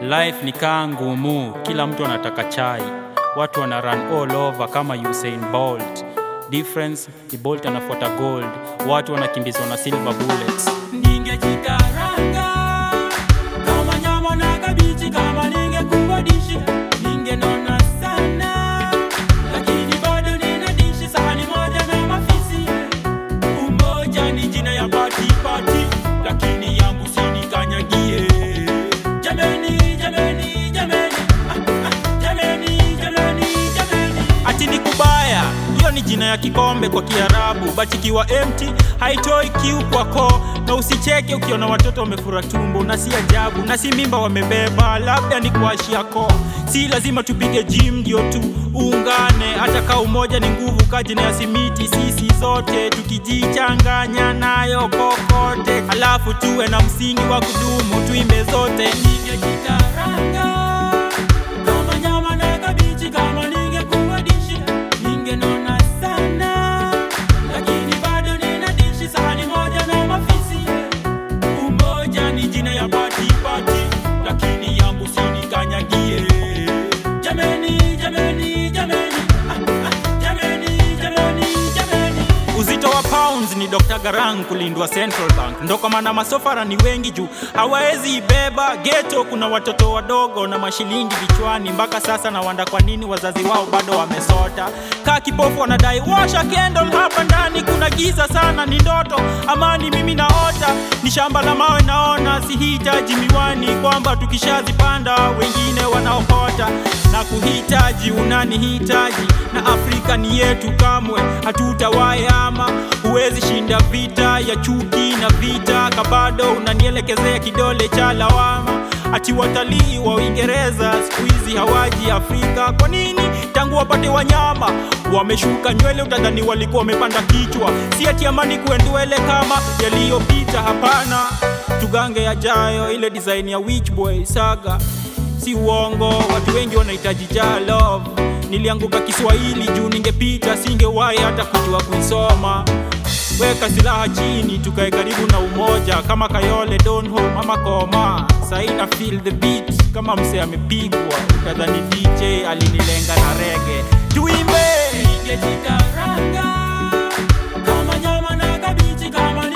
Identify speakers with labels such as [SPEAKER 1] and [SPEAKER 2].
[SPEAKER 1] Life ni kaa ngumu, kila mtu anataka chai, watu wana run all over kama Usain Bolt. Difference ni Bolt anafuata gold, watu wanakimbizwa na silver bullets. Ningejikaranga kama nyama na kabichi, kama ningekuwa dishi ningenona sana, lakini bado nina dishi sahani moja na mafisi. Umoja ni jina ya pati pati, lakini yangu sinikanyagie. Jameni, jameni, jameni, ah, ah, jameni, jameni, jameni. Ati ni kubaya, hiyo ni jina ya kikombe kwa Kiarabu, but ikiwa empty haitoi kiu kwa koo, na usicheke ukiona watoto wamefura tumbo, na si ajabu, na si mimba wamebeba, labda ni kuashia koo. Si lazima tupige gym ndio tu ungane, hata kaa umoja ni nguvu, kajina ya simiti, sisi zote tukijichanganya nayo kokote, alafu tuwe na msingi wa kudumu, tuimbe zote. Ningejikaranga kama nyama na kabichi, kama ningekuwa dishi ningenona sana, lakini bado nina dishi sahani moja na mafisi. Umoja ni jina ya pati pati, lakini yangu sinikanyagie. Jameni, jameni, jameni, ah, ah, jameni, jameni, jameni. Uzito wa pounds ni Dr. Garang kulindwa Central Bank, ndo kwa maana masofara ni wengi juu hawawezi ibeba. Geto kuna watoto wadogo na mashilingi vichwani, mpaka sasa na wanda kwa nini wazazi wao bado wamesota. Kaa kipofu wanadai washa candle, hapa ndani kuna giza sana, ni ndoto amani mimi naota, ni shamba la mawe naona, sihitaji miwani kwamba tukishazipanda wengine wanaokota na kuhitaji unanihitaji, na Afrika ni yetu, kamwe hatutawahi ama. Huwezi shinda vita ya chuki na vita, kabado unanielekezea kidole cha lawama. Ati watalii wa Uingereza siku hizi hawaji Afrika, kwa nini? Tangu wapate wanyama wameshuka nywele, utadhani walikuwa wamepanda kichwa. Si ati amani kuendwele kama yaliyopita, hapana. Tugange yajayo, ile design ya Witch Boy saga si uongo, watu wengi wanahitaji ja love. Nilianguka Kiswahili juu ningepita, singewahi hata kujua kuisoma. Weka silaha chini, tukae karibu na umoja, kama Kayole Don Home ama Koma. Sahi na feel the beat kama mse amepigwa, utadhani DJ alinilenga na rege. Tuimbe ningejikaranga kama nyama na kabichi, kama